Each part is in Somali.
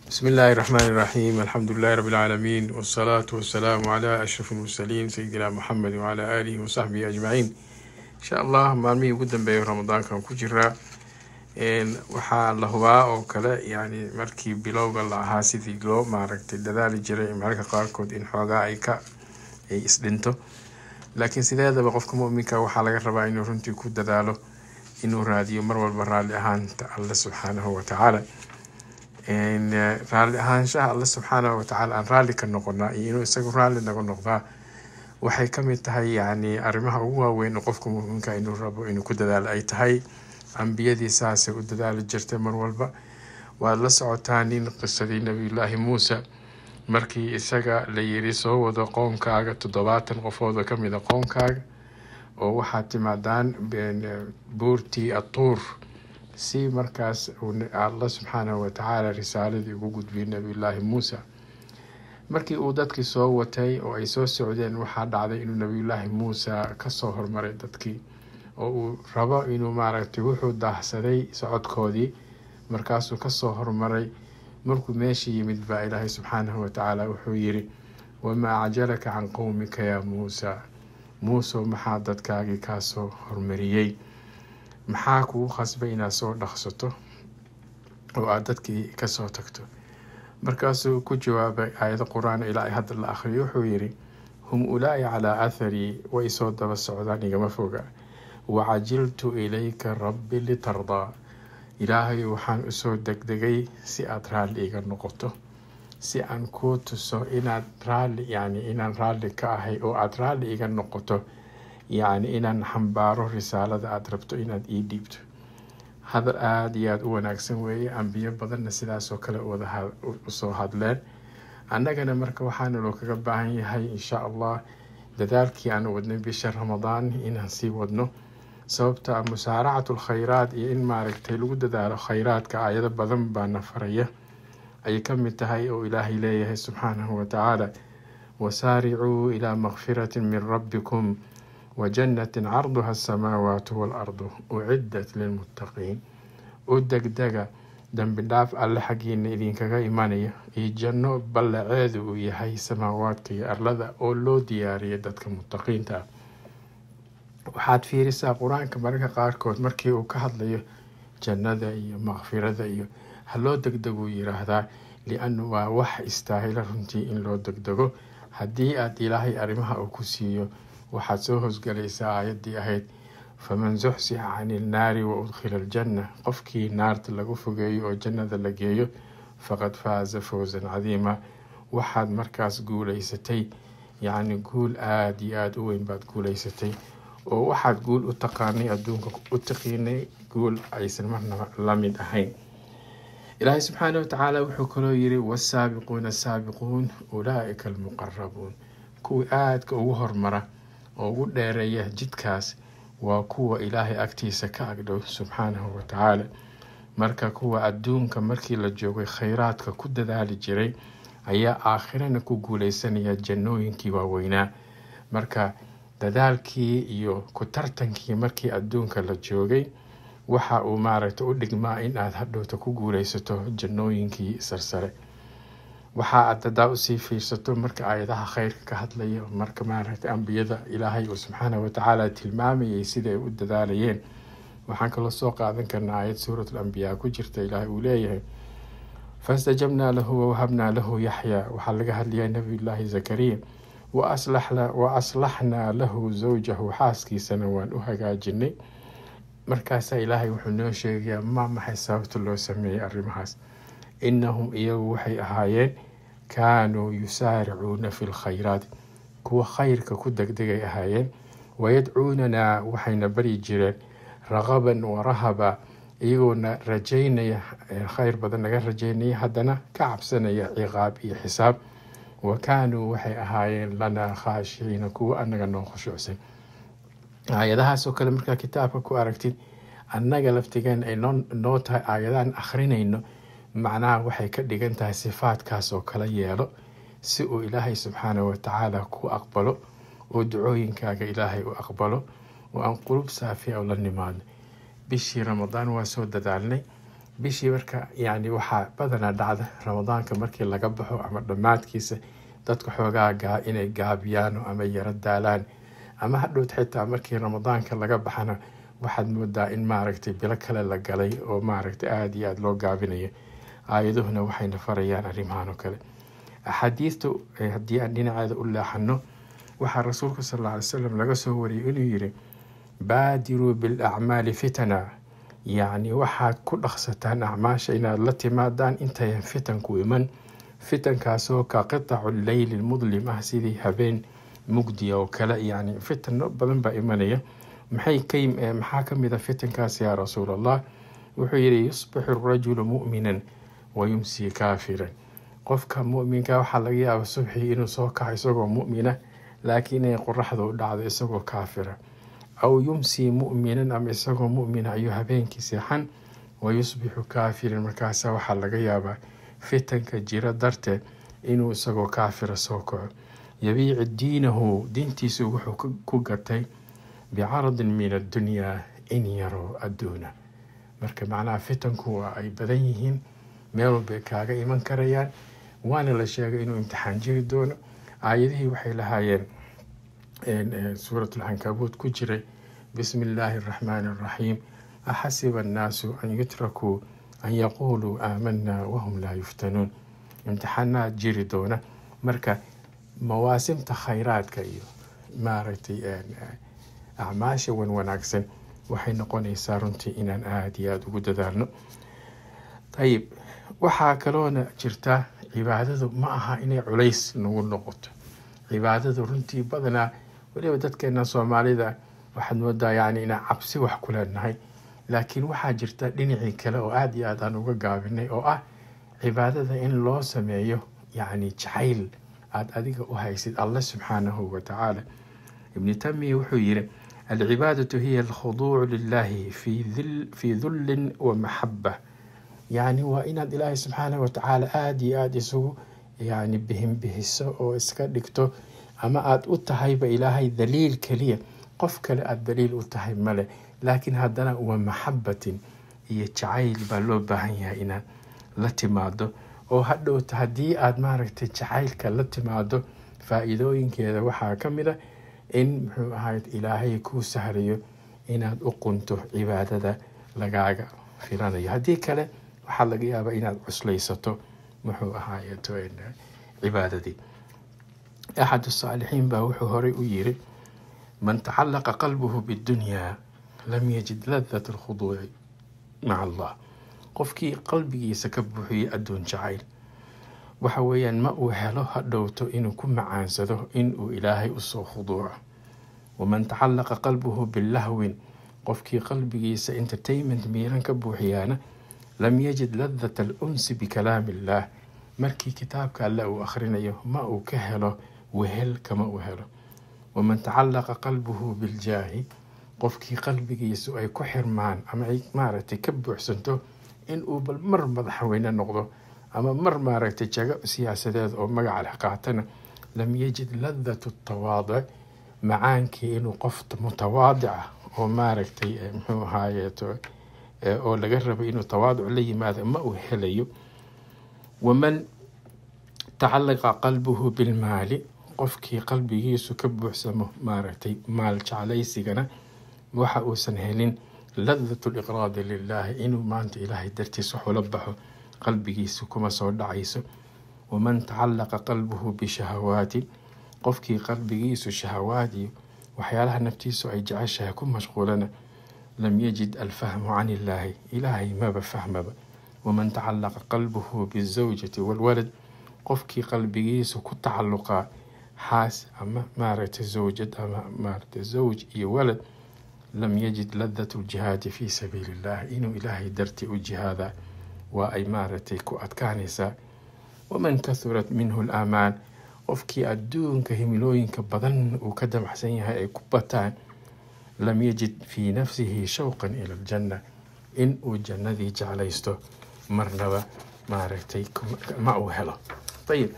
بسم الله الرحمن الرحيم الحمد لله رب العالمين والصلاة والسلام على أشرف المرسلين سيدنا محمد وعلى آله وصحبه أجمعين إن شاء الله maalmihii ugu dambeeyay ramadaankan ku jiraa waxaa la hubaa oo kale yani markii bilowga la ahaa sidii loo maaragtay dadaali jiray mararka qaarkood in xoogaa ay ka ay isdhinto laakiin sideedaba qofka muminka waxaa laga rabaa inuu runtii ku dadaalo inuu raadiyo mar walba raalli ahaanta alle subxaanahu watacaala raalli ahaanshaha alle subxaanahu watacaala aan raalli ka noqonaa iyo inuu isagu raalli naga noqdaa waxay kamid tahay yani arrimaha ugu waaweyn oo qofka muminka inuu rabo inuu ku dadaalo ay tahay ambiyadii saasay u dadaali jirtay mar walba waad la socotaa nin qisadii nabiyullaahi muuse markii isaga la yiri soo wado qoomkaaga toddobaatan qofood oo kamid a qoomkaaga oo waxaad timaadaan buurtii atuur si markaas alla subxaanahu watacaala risaaladii ugu gudbiyay nabiyullaahi muuse markii uu dadkii soo watay oo ay soo socdeen waxaa dhacday inuu nabiyullaahi muuse kasoo hormaray dadkii oo uu rabo inuu maaragtay wuxuu daahsaday socodkoodii markaasuu kasoo hormaray markuu meesha yimid baa ilaahay subxaanahu watacaala wuxuu yiri wamaa cajalaka can qowmika yaa muusa muusow maxaa dadkaagii kaasoo hormariyey maxaa kugu khasbay inaad soo dhaqsato oo aada dadkii kasoo tagto markaasuu ku jawaabay aayado qur-aan ilaa ay hadda la akhriyo wuxuu yiri hum ulaa'i calaa atharii way soo daba socdaan igama foga wacajiltu ilayka rabbi litardaa ilaahay waxaan usoo degdegay si aada raalli iga noqoto si aan kuu tuso inaad raalli yani inaan raalli ka ahay oo aada raalli iga noqoto yacni inaan xambaaro risaalada aada rabto inaad ii dhiibto hadal aada iyo aada u wanaagsan weeye ambiyo badanna sidaasoo kale wada usoo hadleen annagana marka waxaana loo kaga baahan yahay insha allah dadaalkii aan wadnay bisha ramadaan inaan sii wadno sababta musaaracatu lkhayraat iyo in maaragtay lagu dadaalo khayraadka aayado badan baana faraya ayay kamid tahay oo ilaahay leeyahay subxaanahu watacaala wasaaricuu ilaa makfirati min rabbikum wajannatin carduha asamaawaatu waalardu uciddat lilmuttaqiin u degdega dembi dhaaf alle xaggiina idinkaga imanaya iyo janno ballaceedu uu yahay samaawaadka iyo arlada oo loo diyaariyay dadka muttaqiinta ah waxaad fiirisaa qur-aanka mararka qaarkood markii uu ka hadlayo jannada iyo makfirada iyo haloo degdeguu yiraahdaa lianu waa wax istaahila runtii in loo degdego haddii aada ilaahay arrimaha uu ku siiyo waxaad soo hosgalaysaa aayaddii ahayd faman zuxsixa cani ilnaari wa udkhila aljanna qofkii naarta lagu fogeeyo oo jannada la geeyo faqad faaza fawsan cadiima waxaad markaas guulaysatay yacni guul aada iyo aada u weyn baad guulaysatay oo waxaad guul u taqaanay adduunka u taqiinay guul aysan marnaba la mid ahayn ilaahay subxaana watacaala wuxuu kaloo yiri wasaabiquuna asaabiquun ulaaika almuqarabuun kuwii aadka ugu hormara oo ugu dheereeya jidkaas waa kuwa ilaahay agtiisa ka agdhow subxaanahu watacaala marka kuwa adduunka markii la joogay khayraadka ku dadaali jiray ayaa aakhirana ku guuleysanaya jannooyinkii waaweynaa marka dadaalkii iyo ku tartankii markii adduunka la joogay waxa uu maaragtay u dhigmaa in aada hadhowta ku guuleysato jannooyinkii sarsare waxa aad dadaa usii fiirsato marka aayadaha kheyrka ka hadlaya marka maaragtay ambiyada ilaahay uu subxaanahu watacaala tilmaamayay sida ay u dadaalayeen waxaan kaloo soo qaadan karnaa aayad suurat lambiyaa ku jirta ilaahay uu leeyahay fastajabnaa lahu wawahabnaa lahu yaxyaa waxaa laga hadlayaa nabiyullaahi zakariya wa aslaxnaa lahu zawjahu xaaskiisana waan u hagaajinay markaasaa ilaahay wuxuu noo sheegayaa ma maxay sababta loo sameeyey arrimahaas inahum iyagu waxay ahaayeen kaanuu yusaaricuuna fi lkhayraati kuwa khayrka ku degdegay ahaayeen wayadcuunanaa waxayna baryi jireen raqaban warahaba iyagoona rajaynaya khayr badan naga rajaynaya haddana ka cabsanaya ciqaab iyo xisaab wa kaanuu waxay ahaayeen lanaa khaashiciina kuwa anaga noo khushuucsan aayadahaasoo kale markaa kitaabka ku aragtid annaga laftigeen ay noo tahay aayadaan akhrinayno macnaha waxay ka dhigan tahay sifaadkaas oo kala yeelo si uu ilaahay subxaanahu watacaala ku aqbalo oo ducooyinkaaga ilaahay u aqbalo oo aan qulub saafiya oo la nimaadno bishii ramadaan waa soo dadaalnay bishii marka yani waxaa badanaa dhacda ramadaanka markii laga baxo ama dhammaadkiisa dadka xoogaa gaa inay gaabiyaan ama yaro daalaan ama hadhowt xitaa markii ramadaanka laga baxana waxaad moodaa in maaragtay bilo kale la galay oo maaragtay aada iyo aada loo gaabinayo aayaduhuna waxayna farayaan arrimahan oo kale axaadiidtu haddii aan dhinaceeda u leexano waxaa rasuulka sal alla alay slam laga soo wariyay inuu yiri baadiruu bilacmaali fitana yacni waxaad ku dhaqsataan acmaasha inaad la timaadaan intayan fitanku iman fitankaasoo ka qitacu leyli mudlim ah sidii habeen mugdiya oo kale yani fitano badan baa imanaya maxay ka maxaa ka mid a fitankaas yaa rasuul allah wuxuu yihi yusbixu rajulu mu'minan wa yumsii kaafiran qofka muminka waxaa laga yaaba subxii inuu soo kaco isagoo mu'mina laakiin inay qoraxda u dhacdo isagoo kaafira aw yumsii mu'minan ama isagoo mu'mina ayuu habeenkii seexan wa yusbixu kaafiran markaasa waxaa laga yaabaa fitanka jira darteed inuu isagoo kaafira soo kaco yabiici diinahu diintiisu wuxuu ku gatay bicaradin min addunyaa in yaroo adduuna marka macnaha fitanku waa ay badan yihiin meel walbay kaaga iman karayaan waana la sheegay inuu imtixaan jiri doono aayadihii waxay lahaayeen suurat alcankabuut ku jiray bismi illaahi araxmaani araxiim axasiba annaasu an yutrakuu an yaquuluu aamanaa wahum laa yuftanuun imtixaanaad jiri doona marka mawaasimta khayraadka iyo maaragtay acmaasha wan wanaagsan waxay noqonaysaa runtii inaan aada iyo aada ugu dadaalno ayib waxaa kaloona jirta cibaadadu ma aha inay culays nagu noqoto cibaadadu runtii badanaa weliba dadkeena soomaalida waxaad moodaa yani inaan cabsi wax ku leenahay laakiin waxaa jirta dhinacii kale oo aada iyo aada aan uga gaabinay oo ah cibaadada in loo sameeyo yacni jacayl aada adiga u haysid alle subxaanahu watacaala ibni tamiya wuxuu yiri alcibaadatu hiya alkhuduucu lilahi fii dullin wa maxaba yacni waa inaad ilaahay subxaanahu watacaala aada iyo aada isugu yani bihinbihiso oo iska dhigto ama aada u tahayba ilaahay daliil keliya qof kale aada daliil u tahay male laakiin haddana wa maxabatin iyo jacayl baa loo baahan yahay inaad la timaado oo hadhowta haddii aada maaragtay jacaylka la timaado faa-iidooyinkeeda waxaa ka mid a in muxuu ahayd ilaahay kuu sahlayo inaad u qunto cibaadada lagaaga filanayo haddii kale waxaa laga yaabaa inaad cuslaysato muxuu ahaaye cibaadadii axad saalixiin baa wuxuu horey u yiri man tacalaqa qalbuhu biddunyaa lam yajid ladat alkhuduuci maca allah qofkii qalbigiisa ka buuxiyay adduun jacayl waxa weeyaan ma uu helo hadhowto inuu ku macaansado inuu ilaahay usoo khuduuco waman tacalaqa qalbuhu bilahwin qofkii qalbigiisa entertainment miiran ka buuxiyaana lam yajid ladat alunsi bikalaami illaah markii kitaabka alle uu akhrinayo ma uu ka helo wehel kama uu helo waman tacalaqa qalbuhu biljaahi qofkii qalbigiisu ay ku xirmaan ama ay maaragtay ka buuxsanto inuu bal mar madaxweyne noqdo ama mar maaragtay jago siyaasadeed oo magaca leh qaatana lam yajid ladatu tawaadic macaankii inuu qof mutawaadic ah oo maaragtay muxuu ahaayeeto oo laga rabay inuu tawaaduc la yimaado ma uu helayo waman tacalaqa qalbuhu bilmaali qofkii qalbigiisu ka buuxsamo maaragtay maal jeclaysigana waxa uusan helin ladatu liqraadi lilaahi inuu maanta ilaahay dartiis waxula baxo qalbigiisu kuma soo dhacayso waman tacalaqa qalbuhu bishahawaati qofkii qalbigiisu shahawaad iyo waxyaalaha naftiisu ay jeceshahay ku mashquulana lam yajid alfahmu can illaahi ilaahay maba fahmaba waman tacalaqa qalbuhu bizawjati walwalad qofkii qalbigiisu ku tacaluqaa xaas ama maaragtay zawjad ama maaragtay zawj iyo walad lam yajid ladat ljihaadi fii sabiili illah inuu ilaahay dartii u jihaada waa ay maaragtay ku adkaanaysaa waman kahurat minhu laamaan qofkii adduunka himilooyinka badan uu ka damacsan yahay ay ku bataan lam yajid fii nafsihi shawqan ila aljanna in uu jannadii jeclaysto marnaba maaragtay ma uu helo ayib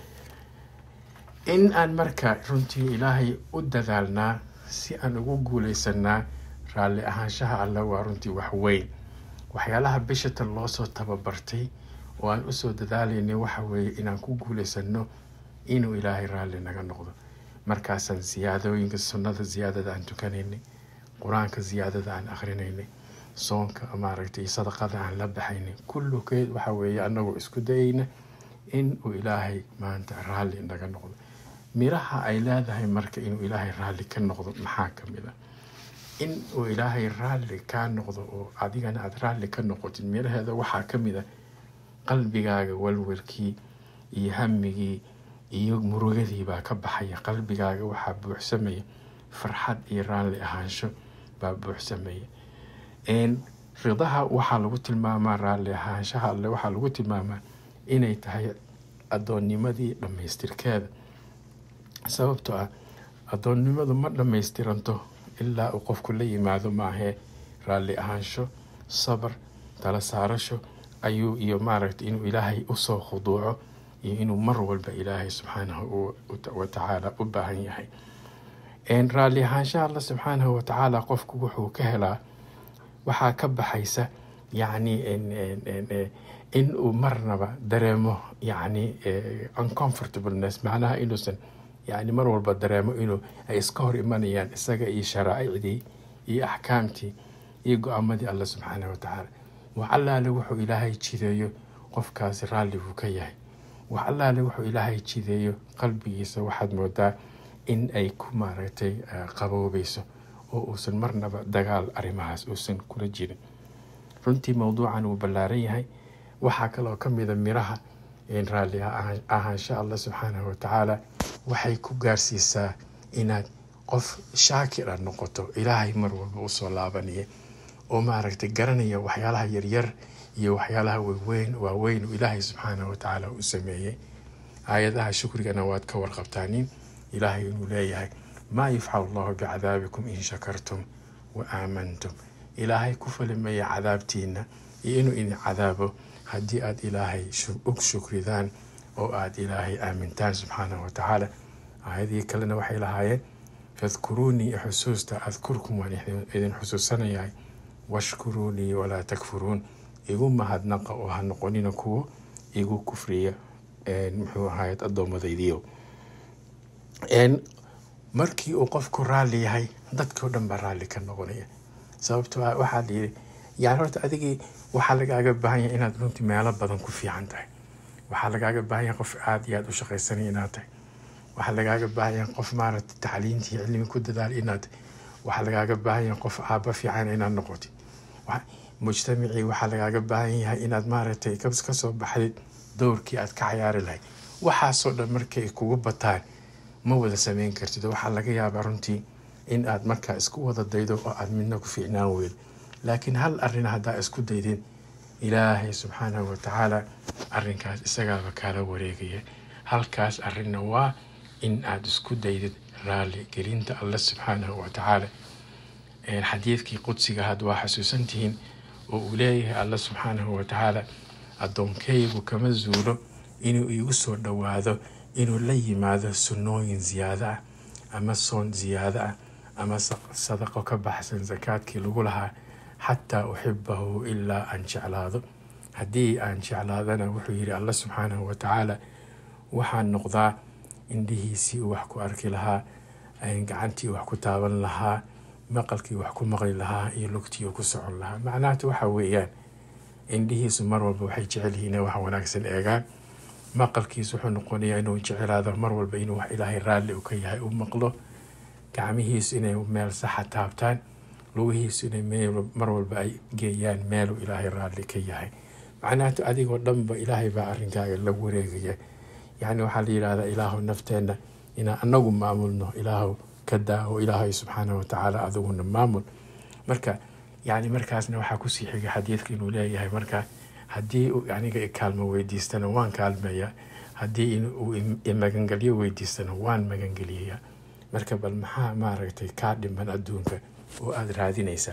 in aan marka runtii ilaahay u dadaalnaa si aan ugu guuleysanaa raalli ahaanshaha alle waa runtii wax weyn waxyaalaha bishatan loosoo tababartay oo aan usoo dadaalaynay waxa weeye inaan ku guulaysano inuu ilaahay raalli naga noqdo markaasaan siyaadooyinka sunnada ziyaadada aan tukanaynay qur-aanka ziyaadada aan akhrinaynay soonka maaragtay sadaqada aan la baxaynay kullukeed waxa weeye anagoo isku dayayna in uu ilaahay maanta raalli naga noqdo miraha ay leedahay marka inuu ilaahay raalli ka noqdo maxaa ka mid a in uu ilaahay raalli kaa noqdo oo adigana aada raalli ka noqotid miraheeda waxaa ka mid a qalbigaaga walwalkii iyo hamigii iyo murugadii baa ka baxaya qalbigaaga waxaa buuxsamaya farxad iyo raalli ahaansho baa buuxsamaya ridaha waxaa lagu tilmaamaa raalli ahaanshaha alle waxaa lagu tilmaamaa inay tahay addoonnimadii dhammaystirkeeda sababtoo ah addoonnimadu ma dhammaystiranto ilaa uu qofku la yimaado maahee raalli ahaansho sabar tala saarasho ayuu iyo maaragtay inuu ilaahay usoo khuduuco iyo inuu mar walba ilaahay subxaanahu watacaala u baahan yahay raalli ahaanshaha alla subxaanahu watacaala qofku wuxuu ka helaa waxaa ka baxaysa yacni in uu marnaba dareemo yacni uncomfortableness macnaha inuusan yani mar walba dareemo inuu ay iska hor imanayaan isaga iyo sharaa'icdii iyo axkaamtii iyo go-aamadii alla subxaanahu watacaala wax allaale wuxuu ilaahay jideeyo qofkaasi raalli buu ka yahay wax allaale wuxuu ilaahay jideeyo qalbigiisa waxaad moodaa in ay ku maaragtay qaboobayso oo uusan marnaba dagaal arrimahaas uusan kula jirin runtii mowduucan wuu ballaaran yahay waxaa kaloo ka mida miraha raalli ahaansha allah subxaanahu watacaala waxay ku gaarsiisaa inaad qof shaakir a noqoto ilaahay mar walba usoo laabanaya oo maaragtay garanaya waxyaalaha yaryar iyo waxyaalaha weyweyn waaweyn uu ilaahay subxaanahu watacaala u sameeyey aayadaha shukrigana waad ka warqabtaanin ilaahay inuu leeyahay maa yufcal allahu bicadaabikum in shakartum wa aamantum ilaahay ku falimaya cadaabtiina iyo inuu idin cadaabo haddii aada ilaahay og shukridaan oo aada ilaahay aamintaan subxaanahu watacaala aayadii kalena waxay lahaayeen fadkuruunii xusuusta adkurkum waan idin xusuusanayahay washkuruunii walaa takfuruun igu mahadnaqa oo ha noqonina kuwo igu kufriya muxuu ahayd addoommadaydiyo markii uu qofku raalli yahay dadkii o dhan baa raalli ka noqonaya sababto ah waxaa layidhi yani horta adigii waxaa lagaaga baahan yahay inaad runtii meelo badan ku fiican tahay waxaa lagaaga baahan yahay qof aada iyo aada u shaqaysanaya inaad tahay waxaa lagaaga baahan yahay qof maaragtay tacliintii cilmi ku dadaal inaad waxaa lagaaga baahan yahay qof aaba fiican inaad noqotid mujtamacii waxaa lagaaga baahan yahay inaad maaragtay kasoo baxdid dowrkii aad ka cayaari lahayd waxaasoo dhan markay kugu bataan ma wada sameyn kartid waxaa laga yaabaa runtii in aad markaa isku wada daydo oo aad midna ku fiicnaan weyd laakiin hal arrin haddaa isku daydin ilaahay subxaanahu watacaala arrinkaas isagaaba kaala wareegaya halkaas arrinna waa in aad isku daydid raalli gelinta alle subxaanahu watacaala xadiidkii qudsiga had waa xasuusantihiin oo uu leeyahay alle subxaanahu watacaala addoonkaygu kama zuulo inuu iigu soo dhowaado inuu la yimaado sunnooyin ziyaado ah ama soon ziyaado ah ama sadaqo ka baxsan sakaadkii lagu lahaa xataa uxibahu ilaa aan jeclaado haddii aan jeclaadana wuxuu yidhi alla subxaanahu watacaala waxaan noqdaa indhihiisii uu wax ku arki lahaa gacantii wax ku taaban lahaa maqalkii wax ku maqli lahaa iyo lugtii uu ku socon lahaa macnaatu waxa weeyaan indhihiisu mar walba waxay jecel yihiin inay wax wanaagsan eegaan maqalkiisu wuxuu noqonayaa inuu jecelaado mar walba inuu wax ilaahay raalli u ka yahay u maqlo gacmihiisu inay meel saxa taabtaan lugihiisu inay mar walba ay geeyaan meeluu ilaahay raalli ka yahay macnaatu adigoo dhanba ilaahay baa arrinkaaga la wareegaya yacni waxaa la yidhahdaa ilaahu nafteenna inaan anagu maamulno ilaahu ka daawo ilaahay subxaanahu watacaala adiguna maamul marka yani markaasna waxaa kusii xigay xadiidka inuu leeyahay marka haddii uu aniga kaalmo weydiistana waan kaalmeeyaa haddii uu magangelyo weydiistana waan magangeliyayaa marka bal maxaa maaragtay kaa dhiman adduunka oo aada raadinaysaa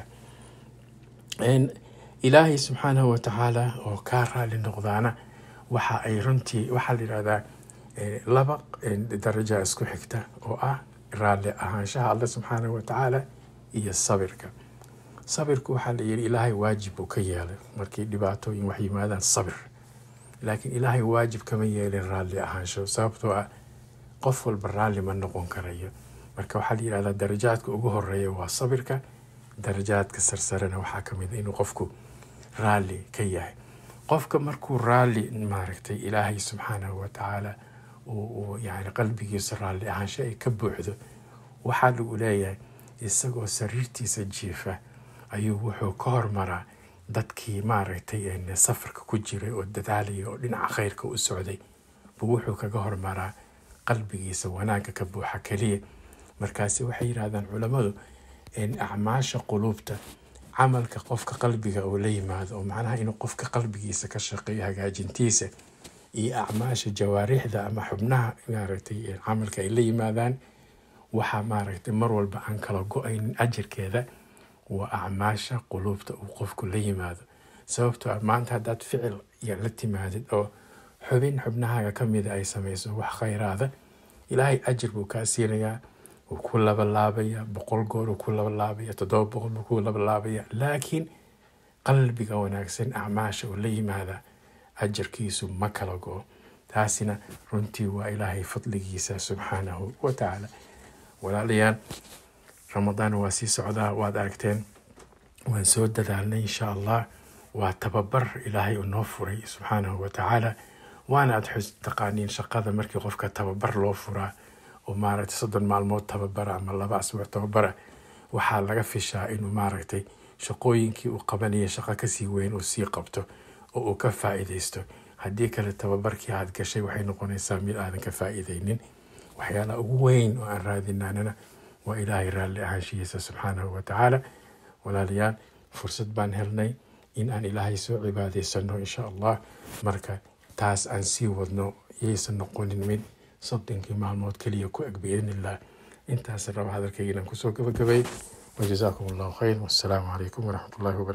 ilaahay subxaanahu watacaala oo kaa raali noqdaana waxa ay runtii waxaa la yidhahdaa laba daraja isku xigta oo ah raalli ahaanshaha alle subxaanahu watacaala iyo sabirka sabirku waxaa la yidhi ilaahay waajib uu ka yeelay markii dhibaatooyin wax yimaadaan sabir laakiin ilaahay waajib kama yeelin raalli ahaansho sababtoo ah qof walba raalli ma noqon karayo marka waxaa la yidhahdaa darajaadka ugu horeeya waa sabirka darajaadka sarsarena waxaa ka mid a inuu qofku raalli ka yahay qofka markuu raalli maaragtay ilaahay subxaanahu watacaala uu yani qalbigiisa raalli ahaansho ay ka buuxdo waxaa lagu leeyahay isagoo sariirtiisa jiifa ayuu wuxuu ka hormaraa dadkii maaragtay safarka ku jiray oo dadaalaya oo dhinaca khayrka u socday buu wuxuu kaga hormaraa qalbigiisa wanaagga ka buuxa keliya markaasi waxay yidhahdaan culammadu acmaasha quluubta camalka qofka qalbiga uu la yimaado oo macnaha inuu qofka qalbigiisa ka shaqeeyo hagaajintiisa iyo acmaasha jawaarixda ama xubnaha maaragtay camalka ay la yimaadaan waxaa maaragtay mar walba aan kala go-aynin ajarkeeda waa acmaasha quluubta uu qofku la yimaado sababtoo ah maanta haddaad ficil la timaadid oo xubin xubnahaaga ka mida ay samayso wax khayraada ilaahay ajar buu kaa siinayaa wuu ku labalaabaya boqol goor uu ku labalaabaya toddoba boqol buu ku labalaabaya laakiin qalbiga wanaagsan acmaasha uu la yimaada ajarkiisu ma kala go taasina runtii waa ilaahay fadligiisa subxaanahu wa tacaala walaalayaal ramadaan waa sii socdaa waad aragteen waan soo dadaalnay insha allah waa tababar ilaahay uu noo furay subxaanahu wa tacaala waana aad xus taqaaniin shaqada markii qofka tababar loo furaa oo maaragtay soddon maalmood tababara ama laba asbuuc tababara waxaa laga fishaa inuu maaragtay shaqooyinkii uu qabanaya shaqo kasii weyn uu sii qabto oo uu ka faa'iidaysto haddii kale tababarkii aad gashay waxay noqonaysaa mid aadan ka faa'iidaynin waxyaalaha ugu weyn oo aan raadinaanana waa ilaahay raalli ahaanshihiisa subxaanahu wa tacaala walaalayaal fursad baan helnay in aan ilaahay soo cibaadaysano insha allah marka taas aan sii wadno yaysan noqonin mid soddonkii maalmood keliya ku eg biidn illah intaas raba hadalkayga inaan kusoo gabagabay wajazaakum allahu khayr wassalaamu calaykum waraxmat ullahi wabarakatu